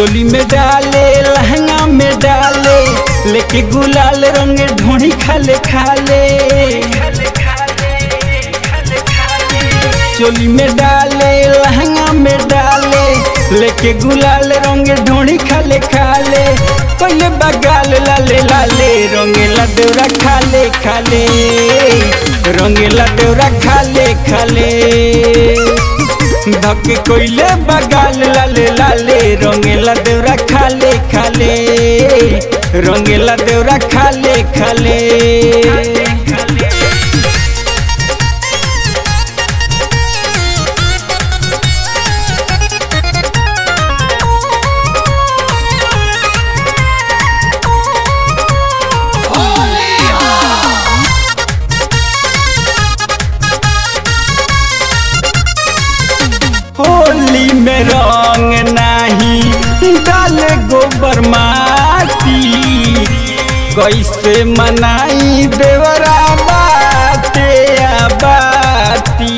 चोली में डाले लहंगा में डाले लेके गुलाल रंग ढोणी खाले खाले चोली में डाले लहंगा में डाले लेके गुलाल रंग ढोणी खाले खाले कोले बगाल लाले लाले रंगेला देवरा खाले खाले रंगेला देवरा खाले खाले धके कोइले बगाल लाले लाले रंगेला देवरा खाले खाले रंगेला देवरा खाले खाले होली में रंग नाही डाल गोबर माटी कैसे मनाई देवरा बाटे आ बाटी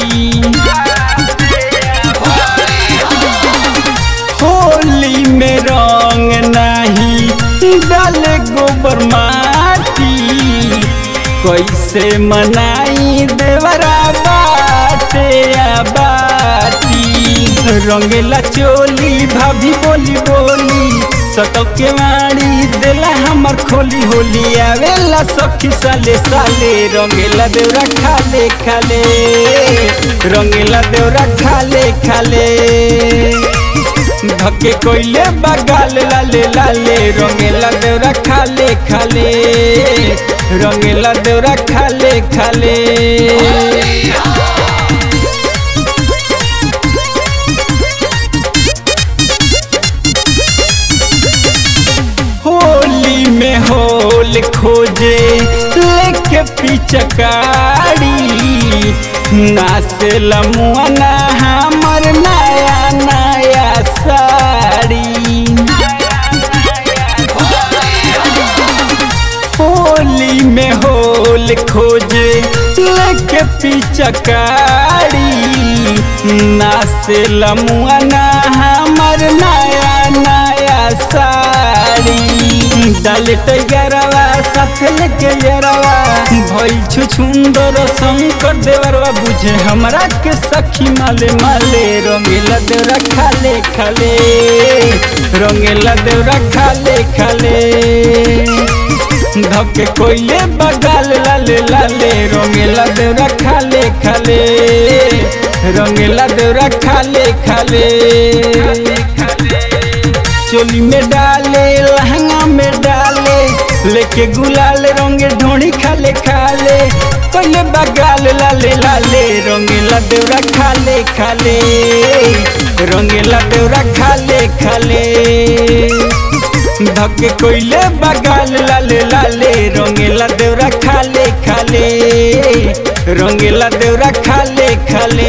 होली में रंग नाही डाल गोबर माटी कैसे मनाई देवरा बाटे आ बाटी रंगेला चोली भाभी बोली बोली सटक के मारी देला हमर खोली होली आवेला सखी साले साले रंगेला देवरा खाले खाले रंगेला देवरा खाले खाले धके कोइले बगाल लाले लाले रंगेला देवरा खाले खाले रंगेला देवरा खाले खाले होली में होल खोजे लेके पिचकारी नाचे लमुआना हमर नया नया साड़ी होली में होल खोजे लेके पिचकारी नाचे लमुआना हमर नया नया साड़ी डाले टैगरवा साथ लेके यरवा भइल छु सुंदर शंकर देवरवा बुझे हमरा के सखी माले माले रंगेला देवरा खाले खाले रंगेला देवरा खाले खाले धके कोइले बगाल लाले लाले रंगेला देवरा खाले खाले रंगेला देवरा खाले खाले चोली में डाले लहंगा में डाले लेके गुलाल रंग ढोणी खाले खाले कोइले बगाल लाले लाले रंगेला देवरा खाले खाले रंगेला देवरा खाले खाले धके कोइले बगाल लाले लाले रंगेला देवरा खाले खाले रंगेला देवरा खाले खाले